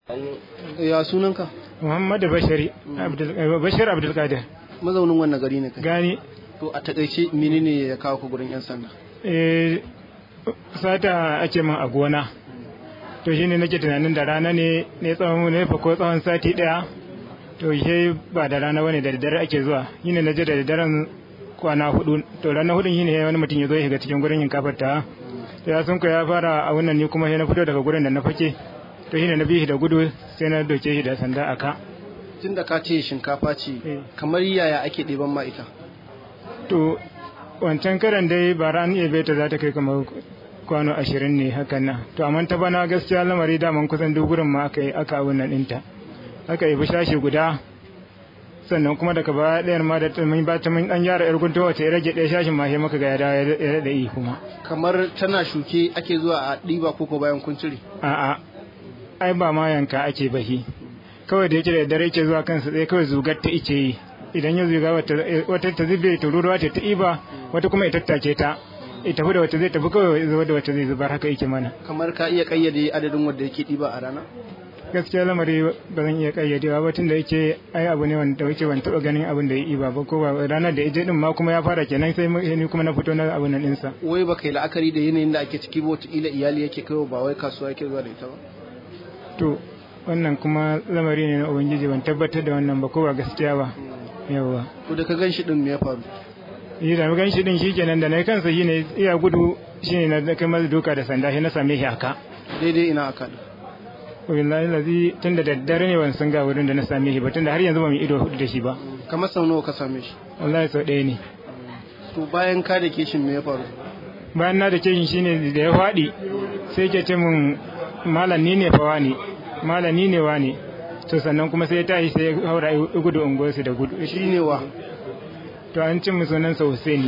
ya sunanka Muhammadu Bashari Abdul Bashir Abdul Qadir mazaunin wannan gari ne kai gani to a takaice menene ya kawo ku gurin yan sanda eh sata ake min a gona to shine nake tunanin da rana ne ne tsawon ne fa ko tsawon sati daya to shi ba da rana bane da daddare ake zuwa shine naje da daddaren kwana hudu to ranar hudun shine wani mutum ya zo ya shiga cikin gurin yin kafar ta ya sun ya fara a wannan ni kuma sai na fito daga gurin da na fake to shine na bi shi da gudu sai na doke shi da sanda a ka tun da ka ce shinkafa ce kamar yaya ake ɗeban ma ita to wancan karan dai ba ran iya beta za ta kai kamar kwano ashirin ne hakan nan to amma ta bana gaskiya lamari daman kusan duk gurin ma aka yi aka abun nan ɗinta aka yi shashi guda sannan kuma daga baya ɗayar ma da mun ba ta mun ɗan yara yar gunto wace ya rage ɗaya shashin ma sai muka ga ya dawo ya daɗa yi kuma kamar tana shuke ake zuwa a ɗiba koko bayan kun cire a'a ai ba ma yanka ake bahi kawai da yake da dare yake zuwa kansa tsaye kawai zugar ta ice yi idan ya zuga wata ta zube ta ruruwa ta iba wata kuma ita tace ta ita da wata zai tafi kawai zuwa da wata zai zubar haka yake mana kamar ka iya kayyade adadin wanda yake ɗiba a rana gaskiya lamari ba zan iya kayyadewa ba tun da yake ai abu ne wanda yake ban taɓa ganin abin da ya iba ba ko ba ranar da ije din ma kuma ya fara kenan sai ni kuma na fito na abin nan ɗinsa wai ba kai la'akari da yanayin da ake ciki ba wataƙila iyali yake kai ba wai kasuwa yake zuwa da ita ba to wannan kuma lamari ne na ubangiji ban tabbatar da wannan ba ko ba gaskiya ba yawa to da ka gan shi din me ya faru yi da gan shi din shikenan da na kansa shine iya gudu shine na kai masa duka da sanda shi na same shi haka daidai ina aka da wallahi lazi tun da daddare ne ban san ga wurin da na same shi ba tun da har yanzu ba mu ido hudu da shi ba kamar sau nawa ka same shi wallahi sau ɗaya ne to bayan ka da keshin me ya faru bayan na da keshin shine da ya faɗi sai ke ce mun malam ni ne fawa ne malam ni ne wa ne to sannan kuma sai ya tashi sai ya haura gudu unguwarsu da gudu shi ne wa to an cin mu sunansa Husaini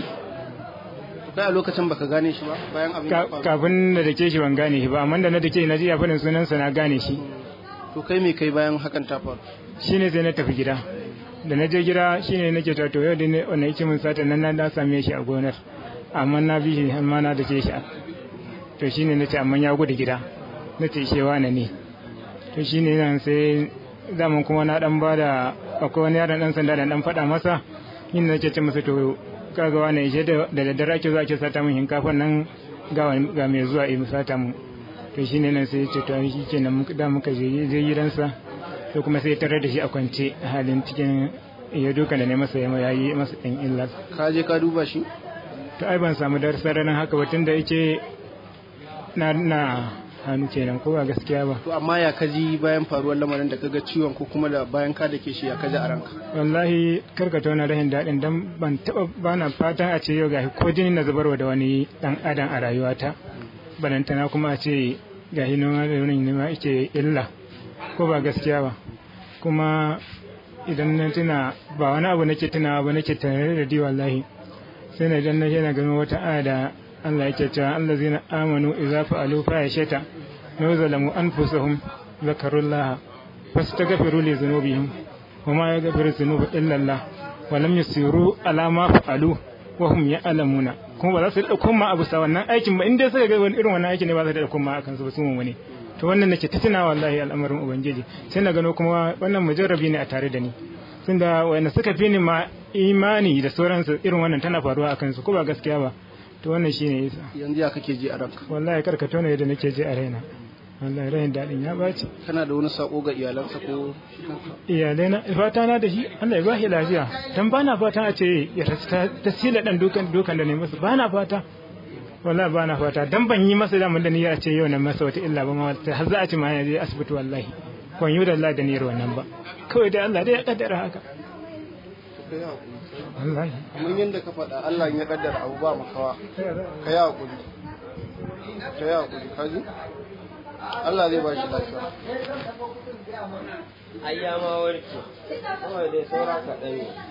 kai a lokacin baka gane shi ba bayan abin ya faru kafin da dake shi ban gane shi ba amma da na dake na ji ya fadin sunansa na gane shi to kai me kai bayan hakan ta faru shine sai na tafi gida da na je gida shine nake ta to yau da ne wannan yake mun sata nan na da same shi a gonar amma na bi shi amma na dake shi to shine nace amma ya gudu gida nace shewa na ne to shine nan sai zaman kuma na dan bada akwai wani yaron dan sanda da dan faɗa masa yin nake ce masa to kaga wani ishe da daddare ake zuwa ake sata min shinkafan nan ga mai zuwa yi sata mu to shine nan sai ce to shi kenan da muka je je gidansa to kuma sai tare da shi a kwance a halin cikin ya duka da ne masa ya yayi masa ɗan illa ka je ka duba shi to ai ban samu darsa ranar haka ba tunda yake na na hannu kenan ko ba gaskiya ba to amma ya kaji bayan faruwar lamarin da kaga ciwon ko kuma da bayan ka da ke shi ya kaji a ranka wallahi karkata wani rahin daɗin dan ban taɓa bana fatan a ce yau gashi ko jini na zubarwa da wani ɗan adam a rayuwata balantana kuma a ce gashi noma da wani nema ake illa ko ba gaskiya ba kuma idan na tuna ba wani abu nake tunawa ba nake tare da di wallahi sai na idan na na gano wata aya da Allah yake cewa allazina amanu idza fa'alu fahishata wa zalamu anfusahum zakarullaha fastaghfiru li dhunubihim wa ma yaghfiru dhunuba illa Allah wa lam yusiru ala ma fa'alu wa hum ya'lamuna kuma ba za su da kuma abu sa wannan aikin ba inda suka ga wani irin wannan aikin ne ba za su da kuma akan su ba su mun wani to wannan nake ta tuna wallahi al'amarin ubangiji sai na gano kuma wannan mujarrabi ne a tare da ni tunda wanda suka fi ni ma imani da sauransu irin wannan tana faruwa akan su ko ba gaskiya ba to wannan shine yasa yanzu ya kake ji a ranka wallahi karkato ne da nake ji a raina wallahi rahin dadin ya baci kana da wani sako ga iyalansa ko iyalai na fata na da shi Allah ya ba shi lafiya dan bana fata a ce ya rasta tasila dan dukan dukan da ne masa bana fata wallahi bana fata dan ban yi masa da mun da niyyar ce yau nan masa wata illa ba ma har za a ci ma ya je asibiti wallahi ban yi da Allah da niyyar wannan ba kawai dai Allah dai ya kaddara haka wallahi kamar yadda ka faɗa Allah ya kaddara abu ba makawa ka yi hakuri ka yi hakuri ka ji Allah zai ba shi lafiya ayya ma warke kawai dai saura kaɗan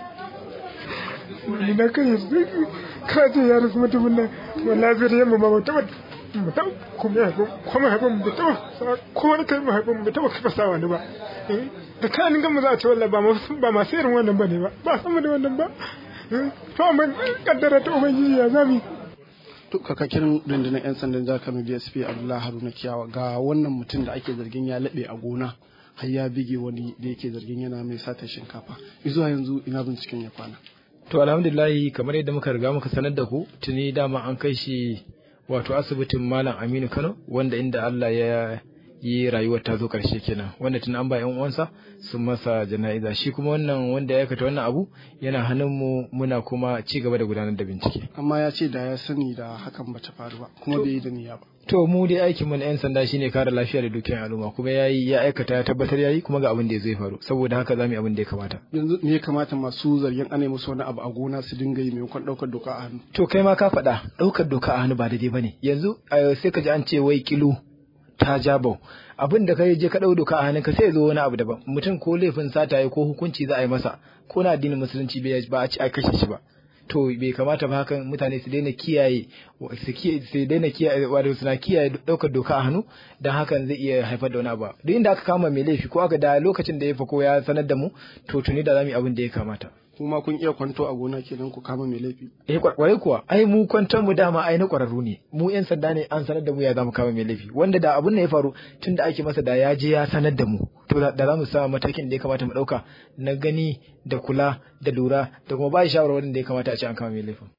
ne na kai ka ce ya rasu mutumin nan wallahi zai yamma ba mutum mutum kuma ya kuma haifin mu taɓa ko wani kai mu haifin mu taɓa kafa sa wani ba da kanin gama za a ce wallahi ba masu irin wannan ba ne ba ba san mu da wannan ba to amma kaddara ta ubangiji ya zami to kakakin rundunar 'yan sandan jihar kano dsp abdullahi haruna kiyawa ga wannan mutum da ake zargin ya laɓe a gona har ya bige wani da yake zargin yana mai sata shinkafa zuwa yanzu ina binciken ya kwana To alhamdulillahi kamar yadda muka riga muka sanar da ku tuni dama an kai shi wato asibitin Malam Aminu Kano wanda inda Allah ya yi rayuwar ta zo karshe kenan wanda tun an ba yan uwansa sun masa jana'iza shi kuma wannan wanda ya aikata wannan abu yana hannun mu muna kuma ci gaba da gudanar da bincike. amma ya ce da ya sani da hakan bata faru ba kuma bai yi da niyya ba To mu dai aikin mu na yan sanda shine kare lafiya da dukiyar al'umma kuma yayi ya aikata ya tabbatar yayi kuma ga abin da zai faru saboda haka zamu yi abin da ya kamata. yanzu me ya kamata masu zargin ana musu wani abu a gona su dinga yi maimakon ɗaukar doka a hannu To kai ma ka faɗa ɗaukar doka a hannu ba daidai bane yanzu eh, sai ka ji an ce wai kilo ta jabau abin da kai je ka ɗau doka a hannun ka sai ya zo wani abu daban mutum ko laifin sata ya ko hukunci za a yi masa ko na addinin musulunci bai ba a ci a kashe shi ba to bai kamata ba hakan mutane su daina kiyaye su kiyaye su daina kiyaye wato suna kiyaye ɗaukar doka a hannu dan hakan zai iya haifar da wani abu duk inda aka kama mai laifi ko aka da lokacin da ya fa ko ya sanar da mu to tuni da zamu yi abin da ya kamata kuma kun iya kwanto a gona kenan ku kama mai laifi Eh kwarai kuwa ai mu kwantar mu dama ai na kwararru ne mu yan sanda ne an sanar da mu ya zamu kama mai laifi wanda da abun da ya faru tun da ake masa da ya je ya sanar da mu to da za mu sa matakin da ya kamata mu dauka na gani da kula da lura da kuma ba shi shawarwarin da ya kamata a ce an kama mai laifin